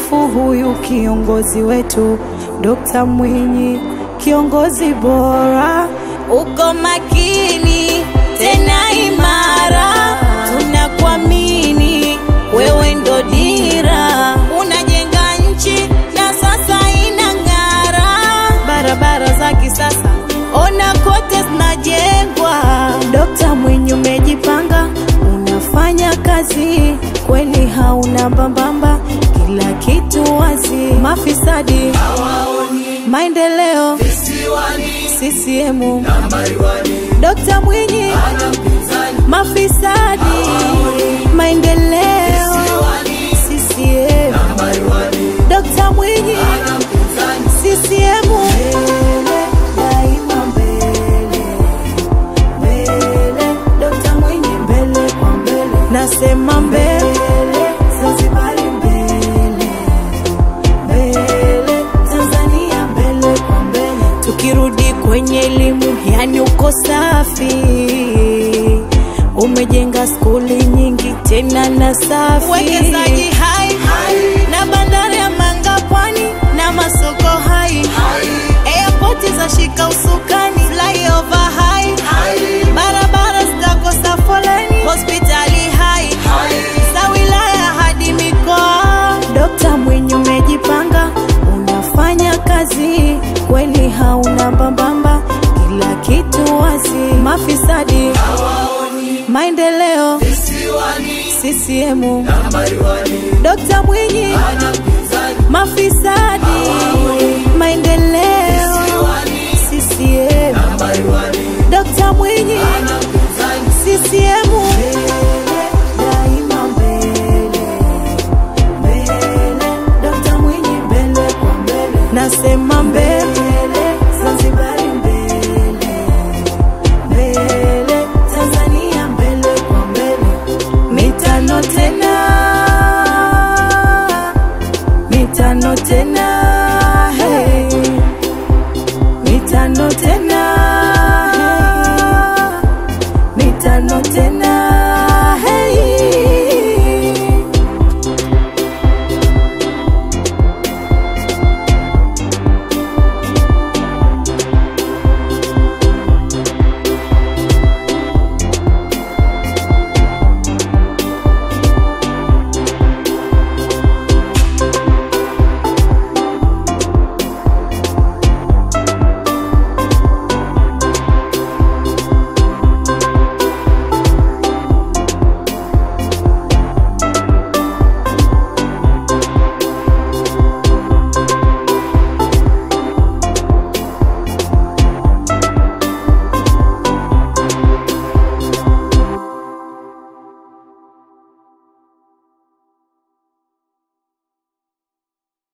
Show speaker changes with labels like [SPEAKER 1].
[SPEAKER 1] kumsifu huyu kiongozi wetu Dokta Mwinyi, kiongozi bora.
[SPEAKER 2] uko makini tena imara, tunakuamini wewe ndo dira, unajenga nchi na sasa inang'ara, barabara za kisasa ona kote zinajengwa.
[SPEAKER 1] Dokta Mwinyi umejipanga, unafanya kazi kweli, hauna mbambamba, kila kitu wazi. Mafisadi maendeleo CCM Dokta Mwinyi mafisadi maendeleo CCM Dokta Mwinyi CCM mbele daima mbele mbele Dokta Mwinyi mbele kwa mbele nasema mbele Zanzibari mbele mbele Tanzania mbele kwa mbele tukirudi kwenye elimu yani uko safi umejenga skuli nyingi tena na safi
[SPEAKER 2] Uwekezaji hai na bandari ya Manga pwani na masoko hai, airport za shika usukani, flyover hai, barabara zitakosa foleni, hospitali hai za wilaya hadi mikoa.
[SPEAKER 1] Dokta Mwinyi umejipanga, unafanya kazi kweli, hauna mbambamba, kila kitu wazi. Mafisadi maendeleo CCM Dokta Mwinyi mafisadi maendeleo CCM Dokta Mwinyi CCM daima mbele mbele Dokta Mwinyi mbele kwa mbele nasema mbele Zanzibari mbele mbele Tanzania mbele kwa mbele mitano tena mitano tena hey mitano tena